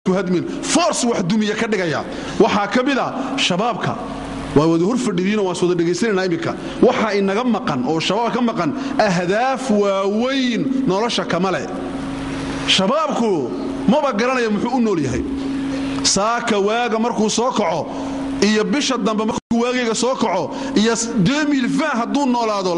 hadmin force wax dumiya ka dhigaya waxaa ka mid a shabaabka waa wada hor fadhidiino waan wada dhegaysanayna iminka waxaa inaga maqan oo shabaab ka maqan ahdaaf waaweyn nolosha kama leh shabaabku maba garanaya muxuu u nool yahay saaka waaga markuu soo kaco iyo bisha dambe markuu waagayga soo kaco iyo hadduu noolaado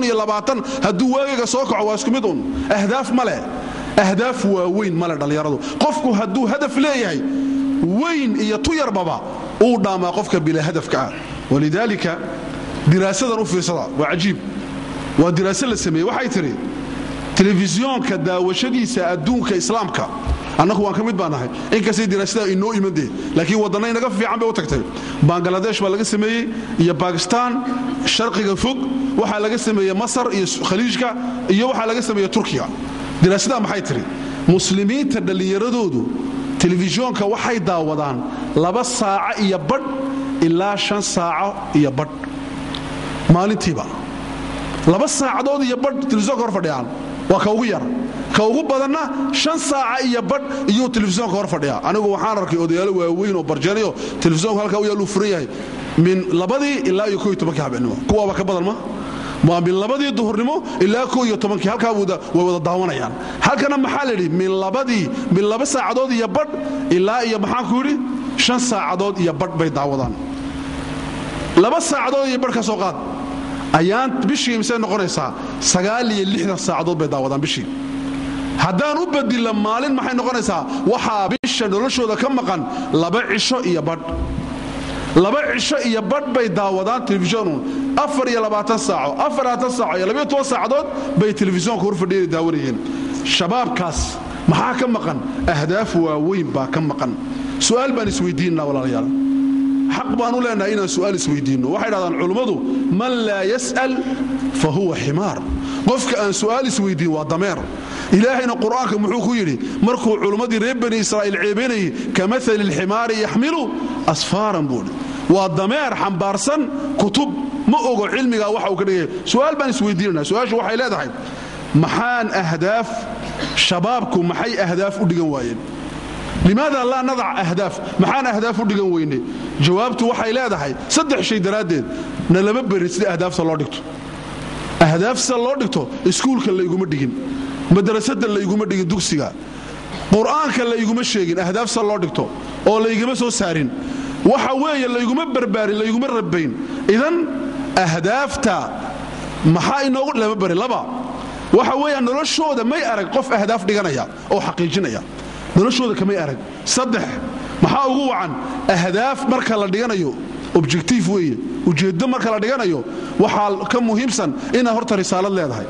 hadduu waagayga soo kaco waa isku mid un ahdaaf ma leh ahdaaf waaweyn male dhallinyaradu qofku hadduu hadaf leeyahay weyn iyo tu yarbaba uu dhaamaa qofka bilaa hadafka ah walidaalika diraasadan u fiirsada waa cajiib waa diraase la sameeyey waxay tidhi telefisyoonka daawashadiisa adduunka islaamka annagu waan ka mid baa nahay inkastay diraasada inoo imandee laakiin waddanna inaga fiican bay u tagtay bangaladesh baa laga sameeyey iyo bakistaan sharqiga fog waxaa laga sameeyey masar iyo khaliijka iyo waxaa laga sameeyey turkiya diraasada maxay tidhi muslimiinta dhallinyaradoodu telefisyoonka waxay daawadaan laba saaco iyo badh ilaa shan saaco iyo badh maalintiiba laba saacadood iyo badh telefisonka hor fadhiyaan waa ka ugu yar ka ugu badanna shan saaca iyo badh iyuu telefisonka hor fadhiyaa anigu waxaan arkay odayaalo waaweyn oo barjeenayo telefisonka halkaa u yaalluu furan yahay min labadii ilaa iyo koiyo tobankii habeenimo kuwaaba ka badan ma waa min labadii duhurnimo ilaa ko iyo tobankii halkaa way wada daawanayaan halkana maxaa layidhi min labadii min laba saacadood iyo badh ilaa iyo maxaanku yidhi shan saacadood iyo badh bay daawadaan laba saacadood iyo badh ka soo qaad ayaan bishii misay noqonaysaa sagaal iyo lixdan saacadood bay daawadaan bishii haddaan u badilla maalin maxay noqonaysaa waxaa bisha noloshooda ka maqan laba cisho iyo badh laba cisho iyo badh bay daawadaan telefishoonun afar iyo labaatan saaco afarlabaatan saaco iyo labayo toban saacadood bay telefisyoonka hor fadhiyana daawanayeen shabaabkaas maxaa ka maqan ahdaaf waaweyn baa ka maqan su'aal baan isweydiinna walaalayaal xaq baan u leenahay inaan su'aal isweydiinno waxay dhahdaan culummadu man laa yas'al fa huwa ximaar qofka aan su'aal isweydiin waa dameer ilaahayna qur'aanka muxuu ku yidhi markuu culummadii reer bani israa'iil ceebaynayay ka maali lximaari yaxmilu asfaaran buudhi waa dameer xambaarsan kutub ma ogo cilmigaa waxa uu ka dhigaya su'aal baan isweydiinana su'aashu waxay leedahay maxaan ahdaaf shabaabku maxay ahdaaf u dhigan waayeen limaada laa nadac ahdaaf maxaan ahdaaf u dhigan weyne jawaabtu waxay leedahay saddex shay daraaddeed na lama berin sida ahdaafta loo dhigto ahdaaf sida loo dhigto iskuulka layguma dhigin madrasada layguma dhigin dugsiga qur'aanka layguma sheegin ahdaaf sida loo dhigto oo laygama soo saarin waxa weeye layguma barbaarin layguma rabayn idan ahdaafta maxaa inoogu lama barin laba waxa weeya noloshooda may arag qof ahdaaf dhiganaya oo xaqiijinaya noloshooda kamay arag saddex maxaa ugu wacan ahdaaf marka la dhiganayo objectiif weeye ujeeddo marka la dhiganayo waxaa ka muhiimsan inaad horta risaalad leedahay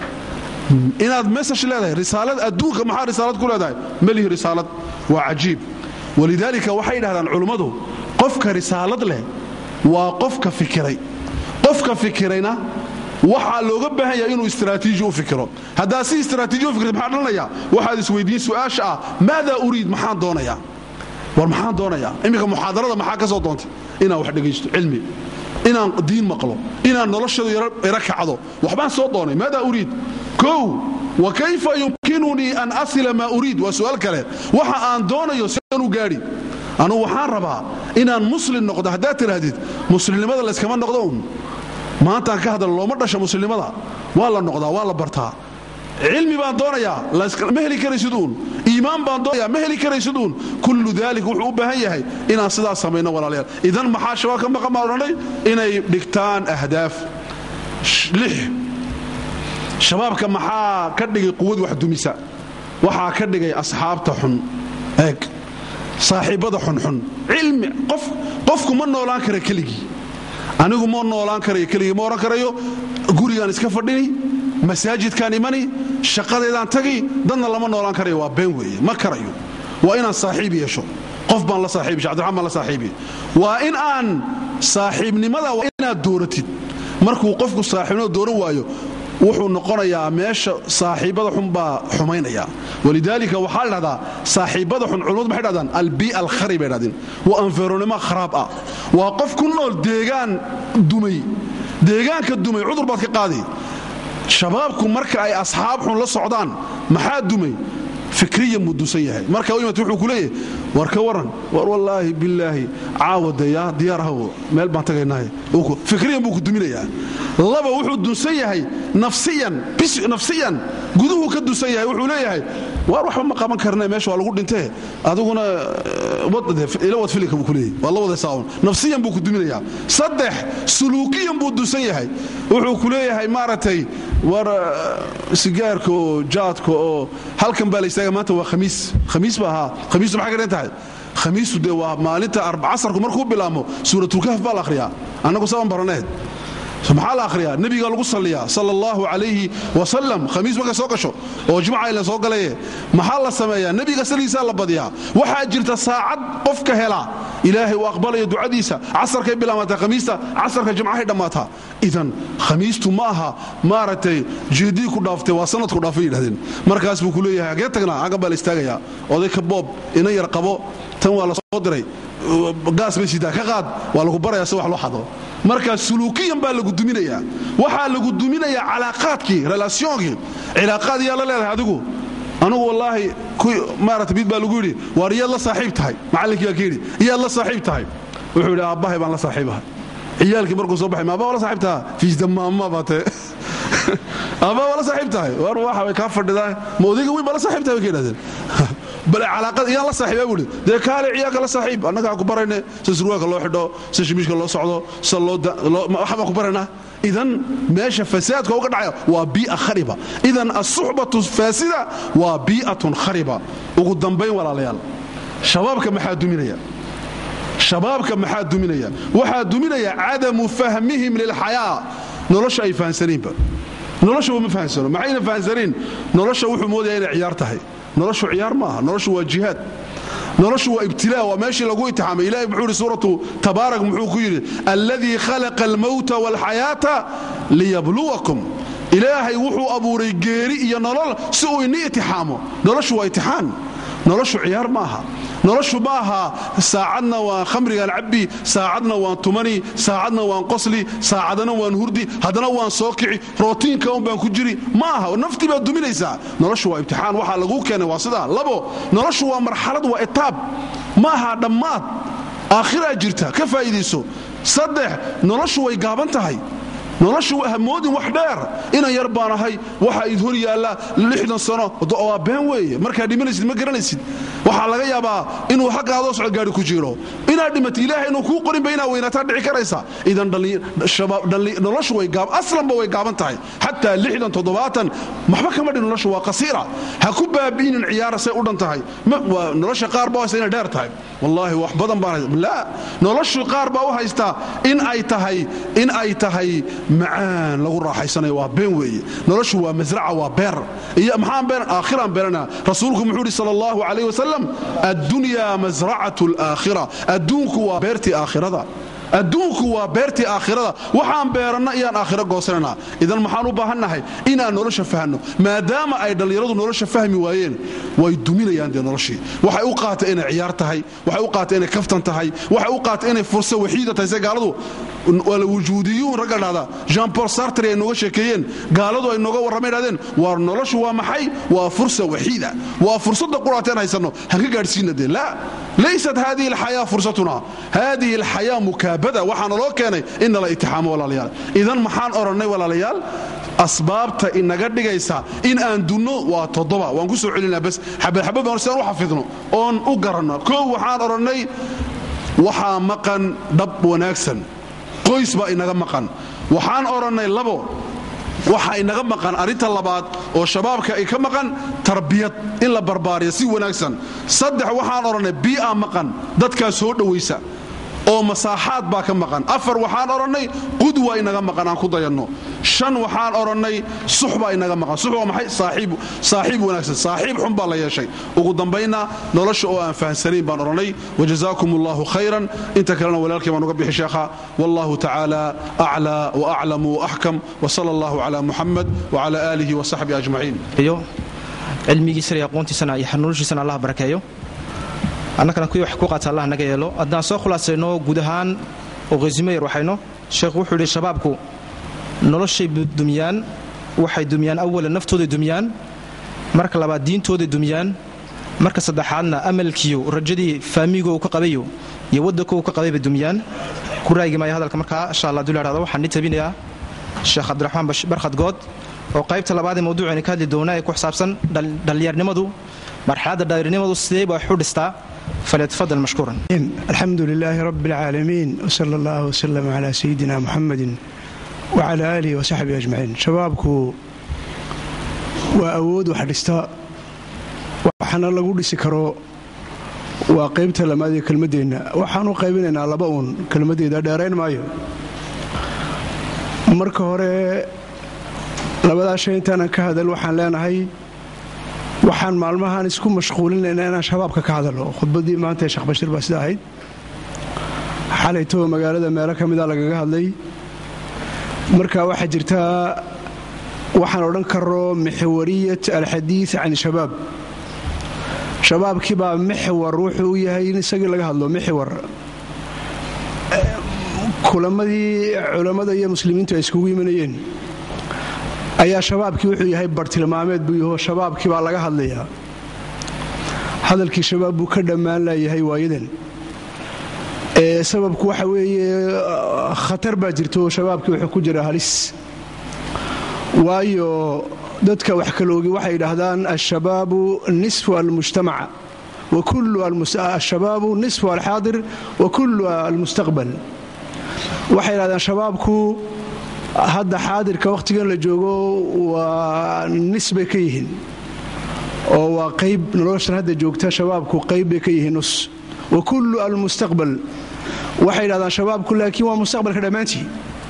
inaad mesaj leedahay risaalad adduunka maxaa risaalad ku leedahay melihi risaalad waa cajiib walidaalika waxay dhahdaan culummadu qofka risaalad leh waa qofka fikiray qofka fikirayna waxaa looga baahan yahay inuu istraatiiji u fikiro haddaad si istraatiiji u fikirta maxaa dhalanaya waxaad isweydiin su'aasha ah maadaa uriid maxaan doonayaa war maxaan doonayaa iminka muxaadarada maxaa ka soo doontay inaan wax dhegaysto cilmi inaan diin maqlo inaan noloshadu ira kacdo waxbaan soo doonay maadaa uriid kow wa kayfa yumkinunii an asila maa uriid waa su'aal kale waxa aan doonayo sian u gaadhi anugu waxaan rabaa inaan muslim noqdo haddaad tidhaahdid muslimnimada layskama noqdo un maantaan ka hadal looma dhasha muslimnimada waa la noqdaa waa la bartaa cilmi baan doonayaa ma heli karaysid uun iimaan baan doonaya ma heli karaysid uun kullu daalik wuxuu u baahan yahay inaan sidaas samayno walaalayaal idan maxaa shabaab ka maqan baan odhanay inay dhigtaan ahdaaf lix shabaabka maxaa ka dhigay quwad wax dumisa waxaa ka dhigay asxaabta xun eeg saaxiibbada xunxun cilmi qofku ma noolaan kara keligii anigu ma noolaan karayo keligii ma odhan karayo gurigaan iska fadhini masaajidkaan imani shaqadeedaan tagi dadna lama noolaan karayo waa been weeye ma karayo waa inaan saaxiib yeesho qof baan la saaxiib yeesho cabdiraxmaan baan la saaxiibiye waa in aan saaxiibnimada waa inaad dooratid markuu qofku saaxiibnimada dooran waayo wuxuu noqonayaa meesha saaxiibbada xun baa xumaynaya walidaalika waxaa la dhahdaa saaxiibbada xun culimmadu maxay dhahdaan albii'a alkhari bay dhahdeen waa anferonimo kharaab ah waa qof ku nool deegaan dumay deegaanka dumay cudur baad ka qaadi shabaabku marka ay asxaab xun la socdaan maxaa dumay fikriyan buu dunsan yahay marka u imat wuxuu ku leeyahay war ka waran war wallaahi bilaahi caawadaya diyaar ahw meel baan tagaynaaye fikriyan buu ku duminayaa laba wuxuu dunsan yahay nafsiyan nafsiyan guduhuu ka dunsan yahay wuxuu leeyahay waar waxba ma qaban karne meesha waa lagu dhintee adiguna ila wad filika buu ku leeyahay waa la wadaysaa un nafsiyan buu ku duminayaa saddex suluukiyan buu dunsan yahay wuxuu ku leeyahay maaragtay war sigaarka oo jaadka oo halkan baa la istaaga maanta waa khamiis khamiis ba ahaa khamiistu maxay ka dhan tahay khamiistu dee waa maalinta casarku markuu bilaabmo suuratulkahf baa la akhriyaa annagu saban baraneed maxaa la akhriyaa nebiga lagu salliyaa sala allahu calayhi wasalam khamiis markay soo gasho oo jimca ila soo galaye maxaa la sameeyaa nebiga saligiisaa la badiyaa waxaa jirta saacad qofka hela ilaahay uu aqbalayo ducadiisa casarkay bilaamataa khamiista casarka jimcahay dhammaataa idan khamiistu ma aha maaragtay jeedii ku dhaaftay waa sanadku dhaafay yidhahdeen markaas buu ku leeyahay hagee tagnaa aggan baa la istaagayaa oday ka boob ina yar qabo tan waa la soo diray gaas bay sidaa ka qaad waa lagu baraya si wax loo xado marka suluukiyan baa lagu duminayaa waxaa lagu duminayaa calaaqaadkii relaasyoonkii cilaaqaad yaa la leedahay adigu anugu wallaahi maarata mid baa lagu yidhi waar iyaad la saaxiib tahay macallinkii baa ka yidhi iyaad la saaxiib tahay wuxuu yidhi aabbahay baan la saaxiibahay ciyaalkii markuu soo baxay maabaa waa la saaxiib taha fiisdamaama baate aabaa waa la saaxiib tahay war waxa way kaa fadhidaa ma odayga weyn baa la saaxiib tahay bay ka yidhahdeen bale calaaqad iyaan la saaxiibaa buuhi dee kaale ciyaalka la saaxiib annagaa ku barayne sida surwaalka loo xidho sida shimiishka loo socdo sida loo waxa baan ku baraynaa idan meesha fasaadka uga dhacaya waa bii'a khariba idan asuxbatu faasida waa bii'atun khariba ugu dambayn walaalayaal shabaabka maxaa duminaya shabaabka maxaa duminaya waxaa duminaya cadamu fahmihim lilxayaa nolosha ay fahansaniinba nolosha ma fahansano maxayna fahansanayn nolosha wuxuu moodaya inay ciyaar tahay noloshu ciyaar maaha noloshu waa jihaad noloshu waa ibtilaa waa meeshii lagu itixaamay ilahay muxuu yidhi suuratu tabaarak muxuu ku yidhi alladii khalaqa almowta waalxayaata liyabluwakum ilaahay wuxuu abuuray geeri iyo nolol si uu ini itixaamo noloshu waa itixaan noloshu ciyaar maaha noloshu ma aha saacadna waan khamrigaan cabbi saacadna waan tumani saacadna waan qosli saacadana waan hurdi haddana waan soo kici rootiinka un baan ku jiri ma aha naftii baad duminaysaa noloshu waa imtixaan waxaa laguu keenay waa sidaa labo noloshu waa marxalad waa etaab ma aha dhammaad aakhiraa jirta ka faa'iidayso saddex noloshu way gaaban tahay noloshu hamoodin wax dheer inan yar baan ahay waxa id hor yaalla lixdan sano waa been weeye markaad dhimanaysid ma garanaysid waxaa laga yaabaa inuu xagga adoo socod gaari ku jiro inaad dhimato ilaahay inuu kuu qorinba inaad weynaataa dhici karaysa idan noloshu way aslanba way gaaban tahay xataa lixdan toddobaatan maxba kama dhin noloshu waa qasiira ha ku baabi'inin ciyaara say u dhan tahay nolosha qaar baa haysta inay dheer tahay wallaahi wax badan baan laa noloshu qaar baa u haystaa in ay tahay in ay tahay macaan lagu raaxaysanayo waa been weeye noloshu waa masraca waa beer iyo maxaan been aakhiraan beenana rasuulku muxuu yidhi sala allahu calayh wasalam addunyaa masracatu alaakhira adduunku waa beertii aakhirada adduunku waa beertii aakhirada waxaan beeranna iyaan aakhiro goosananaa idan maxaan u baahannahay inaan nolosha fahno maadaama ay dhallinyaradu nolosha fahmi waayeen way duminayaan dee noloshii waxay u qaatay inay ciyaar tahay waxay u qaatay inay kaftan tahay waxay u qaatay inay fursa waxiida tahay se gaaladu wala wujuudiyuun ragga dhahda jean paul sartry ay nooga sheekeeyeen gaaladu ay nooga warramay dhahdeen waar noloshu waa maxay waa fursa waxiida waa fursadda quraateen haysanno han ka gaadhsiina dee laa laysat haadihi alxayaa fursatuna haadihi alxayaa mukaabada waxaa naloo keenay in nala itixaamo walaalayaal idan maxaan odhannay walaalayaal asbaabta inaga dhigaysa in aan dunno waa toddoba waan ku soo celinaa bas xabadxabad baan sidaan u xafidno oon u garanno koow waxaan odhannay waxaa maqan dhab wanaagsan qoys baa inaga maqan waxaan odhannay labo waxa inaga maqan arrinta labaad oo shabaabka ay ka maqan tarbiyad in la barbaariya si wanaagsan saddex waxaan odhannay bii'a maqan dadkaa soo dhowaysa oo masaaxaad baa ka maqan afar waxaan odhannay qudwa inaga maqan aan ku dayanno shan waxaan odhannay sux baa inaga maqan sux waa maxay saaxiib wanaagsan saaxiib xun baa la yeeshay ugu dambaynna nolosha oo aan fahansanayn baan odhannay wajazaakum allahu khayran inta kalena walaalkii baan uga bixi sheekha wallahu tacaala aclaa waaclamu waaxkam wsala allahu cala muxamed wcala aalihi wasaxbihi ajmaciin iyo cilmigiisana iyo aqoontiisana iyo xanuunshiisana allah barakeeyo annagana kuwii wax ku qaata allah naga yeelo haddaan soo khulaasayno guud ahaan oo qhasimayar waxayno sheekhu wuxuu yidhi shabaabku noloshay dumiyaan waxay dumiyaan awalan naftooday dumiyaan marka labaad diintooday dumiyaan marka saddexaadna amalkiyo rajadii faamigo uu ka qabayo iyo waddanka uu ka qabayba dumiyaan ku raagi maayo hadalka markaa insha allah dul hahdo waxaan ni tabinayaa sheekh cabdiraxmaan barkhad good oo qaybta labaad ee mawduucayna ka hadli doonaa ee ku xisaabsan dhallinyarnimadu marxaladda dhallinyarnimadu sidee baa wax u dhistaa falyatafadal mashkuuran alxamdu lilaahi rabbi alcaalamiin wsala allah wsalam calaa sayidina muxamedin wacala aalihi wasaxbihi ajmaciin shabaabku waa awood wax dhista waxaana lagu dhisi karo waa qaybta lamaad ee kelmaddeenna waxaan u qaybinaynaa laba uun kelmaddeeda dheerayn maayo marka hore labadaa shay intaanan ka hadal waxaan leenahay waxaan maalmahaan isku mashquulinaynaa inaan shabaabka ka hadalo khudbaddii maanta ee sheekh bashiir baa sida ahayd xalaytoo magaalada meelo ka mida lagaga hadlay marka waxaa jirtaa waxaan odhan karo mixwariyat alxadiid can shabaab shabaabkii baa mixwar wuxuu u yahay in isagii laga hadlo mixwar kulamadii culammada iyo muslimiintu ay iskugu imanayeen ayaa shabaabkii wuxuu yahay bartilmaameed buu yaho shabaabkii baa laga hadlayaa hadalkii shabaab buu ka dhammaan laayahay waayadan ee sababku waxa weeye khatar baa jirto shabaabkii wuxuu ku jira halis waayo dadka wax kaloogi waxay yidhaahdaan alshabaabu nisfu almujtamac ashabaabu nisfu alxaadir wa kullu almustaqbal waxay yidhahdaan shabaabku hadda xaadirka wakhtigan la joogo waa nis bay ka yihiin oo waa qayb noloshan hadda joogta shabaabku qayb bay ka yihiin nus wa kullu almustaqbal waxay yidhahdaan shabaabku laakiin waa mustaqbalka dhammaantii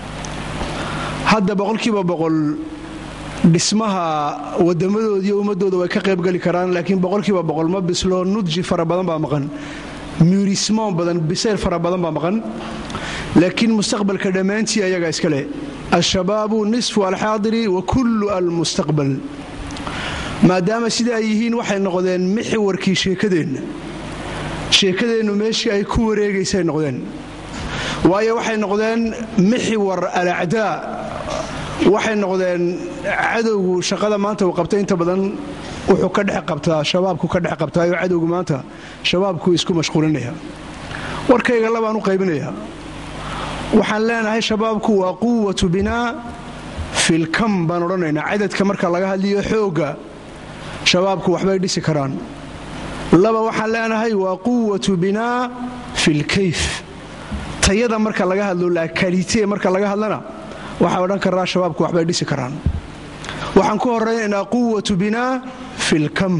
hadda boqolkiiba boqol dhismaha wadamadood iyo ummadooda way ka qaybgeli karaan laakiin boqolkiiba boqol ma bislo nudji fara badan baa maqan murismoon badan bisayl fara badan baa maqan laakiin mustaqbalka dhammaantii ayagaa iskale alshabaabu nisfu alxaadiri wa kullu almustaqbal maadaama sida ay yihiin waxay noqdeen mixiwarkii sheekadeenna sheekadeennu meeshii ay ku wareegaysay noqdeen waayo waxay noqdeen mixiwar alacdaa waxay noqdeen cadowgu shaqada maanta uu qabtay inta badan wuxuu ka dhex qabtaa shabaabku ka dhex qabtaayo cadowgu maanta shabaabku isku mashquulinaya warkayga labaan u qaybinaya waxaan leenahay shabaabku waa quwatu binaa filkam baan odhanaynaa cadadka marka laga hadliyo xoogga shabaabku waxbay dhisi karaan laba waxaan leenahay waa quwatu binaa filkayf tayada marka laga hadlo lakalite marka laga hadlana waxaa odhan karaa shabaabku waxbay dhisi karaan waxaan ku horaynaynaa quwatu binaa filkam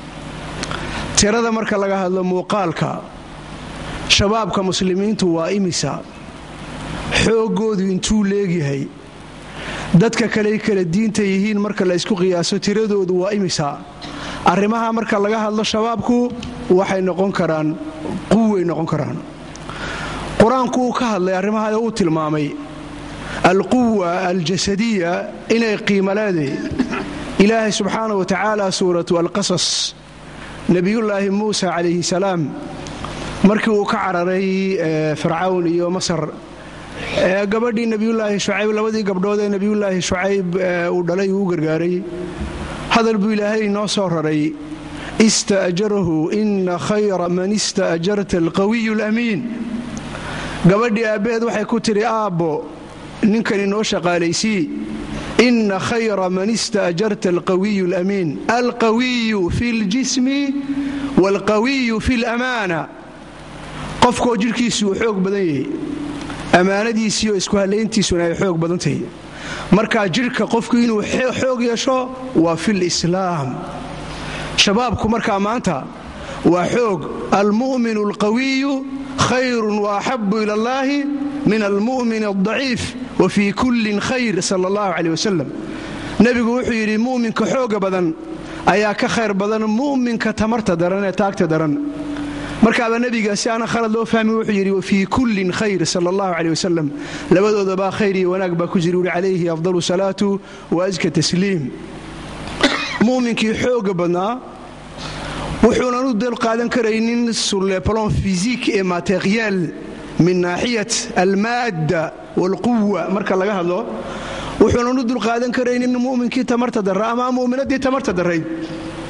tirada marka laga hadlo muuqaalka shabaabka muslimiintu waa imisa xooggoodu intuu leegyahay dadka kaley kala diinta yihiin marka la ysku qiyaaso tiradoodu waa imisa arrimaha marka laga hadlo shabaabku waxay noqon karaan quway noqon karaan qur-aanku uu ka hadlay arrimaha uu tilmaamay alquwa aljasadiya inay qiimo leeday ilaahay subxaana wa tacaala suuratu alqasas nebiyullaahi muusa calayhi salaam markii uu ka cararay fircawn iyo masar gabadhii nebiyullaahi shucayb labadii gabdhood ee nebiyullaahi shucayb uu dhalay uu u gargaaray hadal buu ilaahay inoo soo raray ista'jarahu ina khayra man ista'jarta alqawiyu alamiin gabadhii aabbaheed waxay ku tidhi aabbo ninkan inoo shaqaalaysii ina khayra man ista'jarta alqawiyu alamiin alqawiyu fi ljismi waalqawiyu fi lamaana qofkoo jidhkiisu uu xoog badan yahay ammaanadiisiiyo isku hallayntiisuna ay xoog badan tahay markaa jidhka qofku inuu xoog yeesho waa fi lislaam shabaabku markaa maanta waa xoog almu'minu alqawiyu khayrun wa axabu ila allahi min almu'min aldaciif wa fii kullin khayr sala allahu caleyh wasalam nebigu wuxuu yidhi mu'minka xooga badan ayaa ka khayr badan mu'minka tamarta daran ee taagta daran markaaba nebiga si aana khalad loo fahmi wuxuu yidhi wafii kullin khayr sala allahu caleyh wasalam labadoodabaa khayr iyo wanaag baa ku jira uhi calayhi afdalu salaatu wa aska tasliim mu'minkii xooga badnaa wuxuunan u dal qaadan karaynin sur le plan physique et matériel min naaxiyat almaadda waalquwa marka laga hadlo wuxuunan u dulqaadan karaynin mu'minkii tamarta darra ama mu'minaddii tamarta darrayd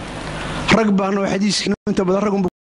rag baana oo xadiiskiinu inta badan ragunbu